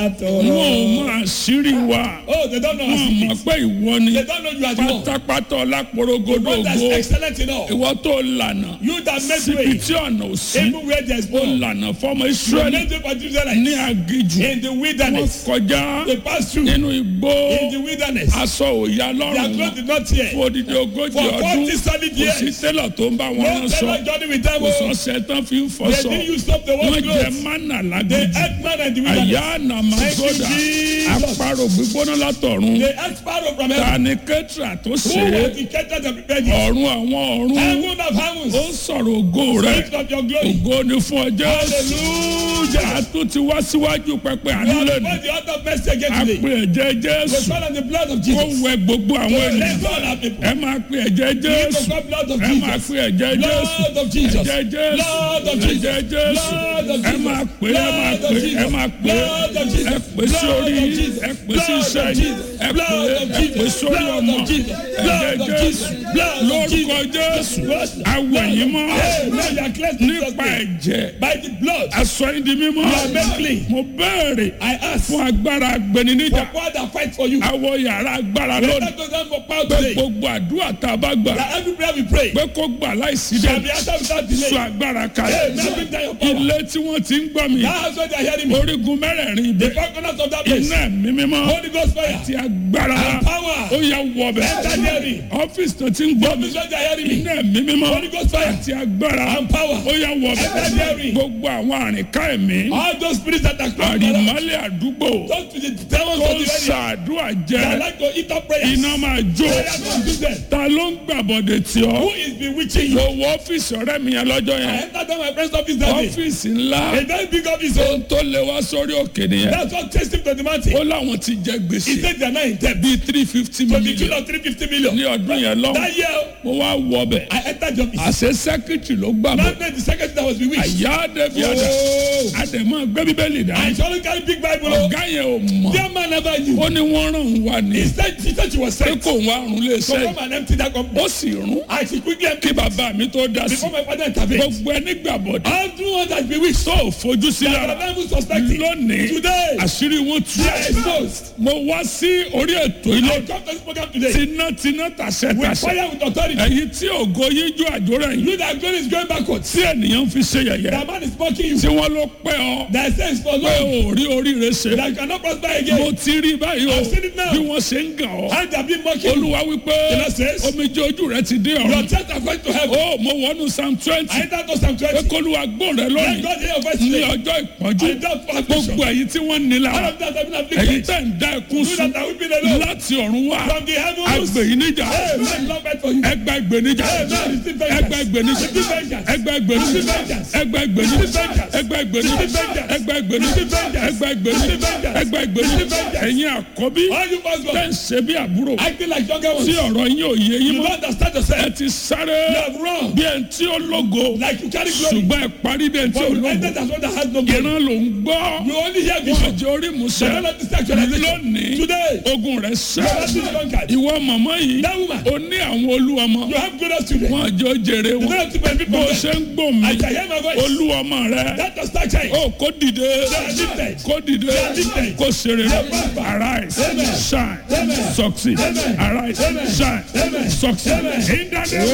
wọn ò mọ àṣírí wa Oh, they don't know our wọn mọ̀ secrets. pé ìwọ ni They don't know you are the one. pátápátá ọlápòrogodo One that's ògo excellent in all. ìwọ tó lànà You that make síbi way, tí ọ̀nà ò sí even where there's ó no. lànà fọmọ You israẹli made way for the ní Israelites agijù in the wọn wilderness. kọjá They passed through nínú igbó in the wilderness. aṣọ òya Their lọ́rùn clothes wọn did not tear. fún odidi ogójì For ọdún 40 solid kò sí years. tẹ́lọ̀ tó ń bá wọn No rán sọ fellow journey with them. kò oh. sọ́sẹ̀ tán fi ń They fọṣọ didn't use up the wọ́n wash jẹ clothes. mánà They lágídí ate man in the wilderness. àyà nàmàgódà Thank you, Jesus. àparò gbígbóná látọ̀run They ate sparrow from heaven. ta ni kẹ́tìrà tó Who ṣe was é the caterer that prepared you? ọ̀run àwọn ọ̀run Heaven of heavens. ó ń sọ̀rọ̀ ògo rẹ̀ Speak of your glory. ògo ni fún ọjọ́ Hallelujah. àtún ti wá síwájú pẹpẹ We àánú are lẹ́nu before the altar of mercy again a today. pe ẹ̀jẹ̀ We jésù call on the blood of kó Jesus. wẹ gbogbo àwọn ènìyàn Let's all our people. ẹ máa pe ẹ̀jẹ̀ We jésù call blood of ẹ máa Jesus. pe ẹ̀jẹ̀ jésù Blood of Jesus. ẹ̀jẹ̀ jésù Blood of Jesus. ẹ̀jẹ̀ jésù Blood of ẹ Jesus. máa pè é ẹ máa Blood of pè é ẹ Jesus. máa pè é Blood of Jesus. ẹ pè sí Blood orí of yín Jesus. ẹ pè sí Blood iṣẹ́ of yín Jesus. ẹ pè Blood é of ẹ pè Jesus. sórí Blood ọmọ of Jesus. ẹ̀jẹ̀ Blood of jésù Jesus. Blood of lórúkọ Jesus. jésù awẹ̀yìn mọ́ Hey, now you are cleansed in Jesus' nípa name. ẹ̀jẹ̀ By the blood, aṣọ yín di mímọ́ You are made clean. mo béèrè I ask fún for agbára agbẹniníjà power that fight for you. awọ yàrá agbára lónìí Let us go down for power pé today. gbogbo àdúrà tá a bá gbà That every prayer we pray pé kó gbà láìsí shall dé be answered without sọ delay. agbára Hey, kalẹ̀ now bring down your power. ilé tí wọ́n ti ń gbọ́ mi Now that's what they are hearing me. orígun mẹ́rẹ̀ẹ̀rin The ibẹ̀ four corners of that place. iná ẹ̀mí mímọ́ Holy Ghost fire. ti agbára And power. ó yẹ wọbẹ̀ Enter hearing. ọ́fíìsì tó ti ń gbọ́ mi This is what they are hearing me. iná ẹ̀mí mímọ́ Holy Ghost fire. ti agbára And power. ó yẹ wọbẹ̀ Enter hearing. gbogbo àwọn àrìnká ẹ̀mí All those spirits that are close to us. àrìmọ́lẹ̀ àdúgbò Talk to the devils tó of ń the area. ṣàdúrà They jẹ́ like to eat up prayers. iná máa jó Prayer consume them. ta ló ń gbàbọ̀dẹ̀ tí Who ọ́ is bewitching you? mo wọ ọ́fíìsì ọ̀rẹ́ mi yẹn lọ́jọ́ I yẹn entered my friend's office that day. ọ́fíìsì ńlá A very big office. oh. ohun tó lé wá sórí òkè nìyẹn That's what chased him to the mountain. ó láwọn ti jẹ He gbèsè said they are not in debt. bíi three fifty To the tune million of 350 million. ní ọdún yẹn lọ́wọ́ That year, mo wá wọ ọbẹ̀ I entered the office. àṣẹ sẹ́kítì ló gbà mọ́ That night, the secretary that was bewitched. àyà dẹ́bi àdá Oh. àdèmọ́ gbé bíbélì dá I surely carry big Bible. oh. ọ̀gá yẹn ò mọ̀ Dear man never knew. ó ní wọ́n ràn ń wá ní He said, she said she was pé sent. kò ń wá rún lé So sẹ́yìn come and empty that company. ó sì rún I she quickly kí emptied bàbá mi tó dá sí before my father intervened. gbogbo ẹni gbàbọ̀dẹ̀ All through one that bewitched. tó ò fojú sí That lára the devil suspecting. lónìí Today, àṣírí wọn tú they are exposed. mo wá sí orí ètò ilé I come to this program today tinátiná tàṣẹ with tàṣẹ fire with authority. èyí tí ògo yíjú àjòrò yìí You that glory is going backwards. tí ènìyàn fi ṣe yẹ̀yẹ́ That man is mocking you. tí wọ́n ló pẹ́ ọ That says for pé long. ò rí oríire ṣe That you cannot prosper mo again. ti rí báyìí o I've seen it now. bí wọ́n ṣe ń gàn ọ́ And they have been mocking you. olúwa wípé The Lord says, omijé ojú rẹ ti dé Your ọ̀run tears are going to heaven. ó mo wọnú psalm twenty I enter to Psalm pé 20. kólúwa gbọ́n rẹ Let lónìí God hear your voice ní today. ọjọ́ ìpọ́njú I don't for affliction. gbogbo èyí tí wọ́n ní All lára of that have been èyí afflicted. tẹ̀ ń dá ẹkún You sùn that are weeping alone. láti ọ̀run wá From the heavens. agbè yìí níjà Hey, man, love it for you. ẹgbà ìgbènijà Amen. Receive vengeance. ẹgbà ìgbènijà Receive vengeance. ẹgbà ìgbènijà Receive vengeance. ẹgbà ìgbènijà Receive vengeance. ẹgbà ìgbènijà Receive vengeance. ẹgbà ìgbènijà Receive vengeance. ẹgbà ìgbènijà Receive vengeance. ẹgbà ìgbènijà Receive vengeance. ẹ̀yin àkọ́bí All you must go. tẹ̀ ń ṣe bí àbúrò Acting like younger tí ones. ọ̀rọ̀ yín ò yé yín You mọ́ don't understand ẹ yourself. ti sáré You have run. bí ẹni tí ó lógo Like you carry glory. ṣùgbọ́n ẹ parí bí ẹni tí But ó you lógo entered as one that has no glory. ìran ló ń gbọ́ You only hear wọn vision. àjọ orí You musẹ don't understand actualization. lónìí Today, ogun rẹ you have sẹ been conquered. ìwọ màmá yìí That woman. ó ní àwọn olúwọmọ You have glorious children. wọn àjọ jèrè You wọn don't have to benefit bó from o them. ṣe ń gbò mí I can hear my voice. olúwọmọ rẹ That does not change. ó kó dìde are lifted. kó dìde are lifted. kó ṣeré are prosper. arise Amen. shine Amen. succeed Amen. arise Amen. shine Amen. succeed Amen. in the name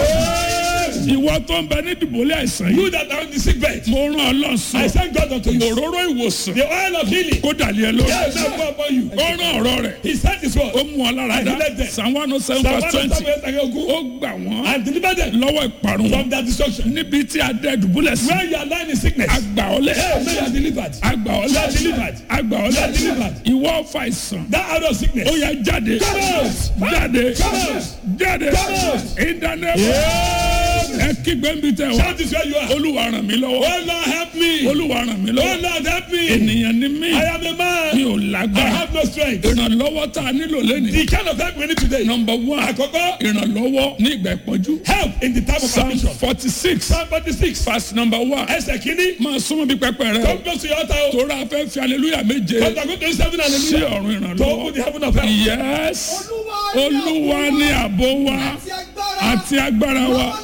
of ìwọ tó ń bẹ ní dìbòlẹ́ àìsàn yìí You that are on the sick bed. mo rán ọ I lọ́sàn thank God unto you. òróró ìwòsàn The oil of healing. kó dàlí ẹ lórí Yes, I go upon you. ó rán ọ̀rọ̀ rẹ̀ He sent his word. ó mú ọ lára And he dá led them. psalm one oh seven Psalm verse twenty 107 ó gbà wọ́n and deliver them lọ́wọ́ ìparun from their destruction. níbi tí a dẹ dùbúlẹ̀ sí Where you are lying in sickness. àgbà ọlẹ̀ Hey, may you are delivered. àgbà ọlẹ̀ You are delivered. àgbà You are ọlẹ̀ delivered. ìwọ ọ̀fà ìsàn That out of sickness. ó yá jáde Come out. jáde Come out. jáde Come out. ìdánilẹ́wọ̀ ẹ kígbe ń bi tẹ wá Shout this where you are. olúwa ràn mí lọ́wọ́ Oh Lord, help me. olúwa ràn mí Oh lọ́wọ́ Lord, help me. ènìyàn ni mí I am a mi man. ò I lágbára have no strength. ìrànlọ́wọ́ tá a nílò lẹ́nìí The kind of help we need today. nọmba one Àkọ́kọ́, ìrànlọ́wọ́ ní ìgbà ìpọ́njú help in the time of psalm affliction. forty six Psalm 46. verse number one Ẹsẹ̀ kìíní. máa súnmọ́ bí pẹpẹ rẹ o Come close to your altar. o. torí a fẹ́ fi hallelujah méje But I'm going to do seven sí hallelujah. ọ̀run To open the ìrànlọ́wọ́ heaven of help. yes olúwa ní àbò wa àti agbára wa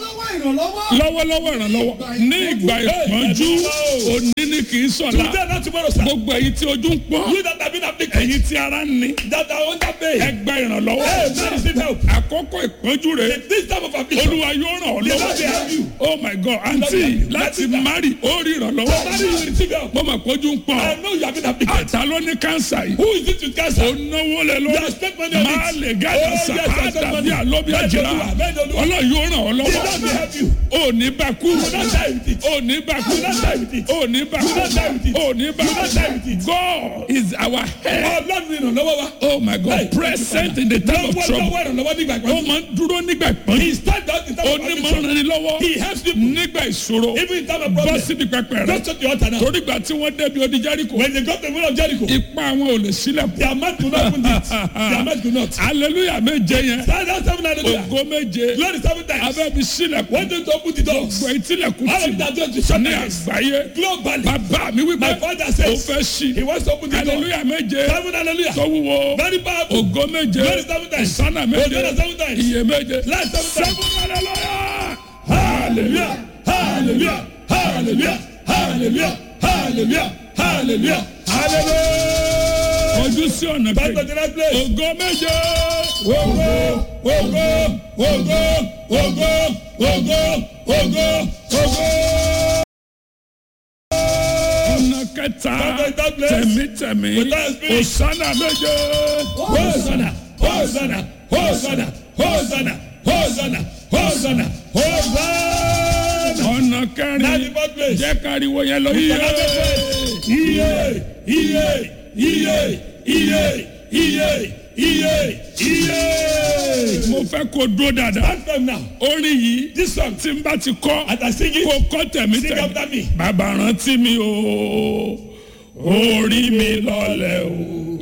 ìrànlọ́wọ́. lọ́wọ́lọ́wọ́ ìrànlọ́wọ́ ní ìgbà ìpọ́njú òní ni kì í sọ̀la Today not tomorrow sir. gbogbo èyí tí ojú ń pọ́n You that have been afflicted. èyí tí ara ń ní That are under pain. ẹ gba ìrànlọ́wọ́ Hey, man receive help. àkókò ìpọ́njú rẹ̀ In this time of affliction. olúwa yóò ràn ọ́ The Lord will lọ́wọ́ help you. oh my god àǹtí láti mari ó rí ìrànlọ́wọ́ Somebody will receive help. mo mọ̀ pójú ń pọ́n I know you have been afflicted. àtà ló ní kánsà yìí Who is it with cancer? ó náwó lé You lórí have spent money on máa it. lè gàdá Oh, sà yes, á I spent dàbí money. àlóbi Bẹ́ẹ̀ni àjìrà Olúwa, bẹ́ẹ̀ni Olúwa. ọlọ́run yóò ràn ọ́ The lọ́wọ́ Lord will help you. ò ní bá kú You will not die with it. ò ní bá kú You will not die with it. ò ní bá kú You will not die with it. ò ní bá You will not die with kú it. God is our head Ọlọ́run ni ìrànlọ́wọ́ wa. oh my God present in the time of Lọ́wọ́ trouble lọ́wọ́ ìrànlọ́wọ́ nígbà ó ìpọ́njú. máa ń dúró nígbà ìpọ́njú He stand out in time of affliction. onímọ̀ràn ni lọ́wọ́ He helps people. nígbà ìṣòro Even in time of bọ́ problem. síbi pẹpẹ rẹ Just to the altar now. torí gbà tí wọ́n débi odi Jẹ́ríkò When they got the will of Jericho. ipa àwọn ò lè sílẹ̀ pọ̀ Their mouth could not open it. Their mouth could not. hallelujah méje yẹn Stand out seven hallelujah. ògo méje Glory seven times. abẹ́bi sílẹ̀ pọ̀ When they open the doors. gbọ́ ìtìlẹ̀kùn All tì of that just to shut ní their eyes. àgbáyé Globally. bàbá mi wípé My father ó says fẹ́ sí he wants to open the door. hallelujah méje Seven hallelujah. tó wúwo Very powerful. ògo méje Glory seven times. ìsánà méje Hosanna seven times. iye méje Life seven times. hallelujah Hallelujah. Hallelujah. Hallelujah. Hallelujah. Hallelujah. Hallelujah. Hallelujah. ojú sí ọ̀nà Back to kejì the right place. ògo méje Ogo, ogo, ogo, ogo, ogo, ogo, ogo. ọ̀nà kẹta Back to that place. tẹ̀mítẹ̀mí Without spirit. òsánà méje Hosanna, Hosanna, Hosanna, Hosanna, Hosanna, Hosanna, Hosanna. ọ̀nà Now the kẹrin fourth place. jẹ́ káriwo yẹn lọ yíyẹ. Iye, iye, iye, iye, iye, iye, iye. mo fẹ́ kó dúró dáadáa. Stand firm now. orin yìí This song, tí n bá ti kọ́ as I sing it, kó kọ́ tẹ̀mí sing after tẹ̀mí. me. bàbá rántí mi o orí mi lọlẹ̀ o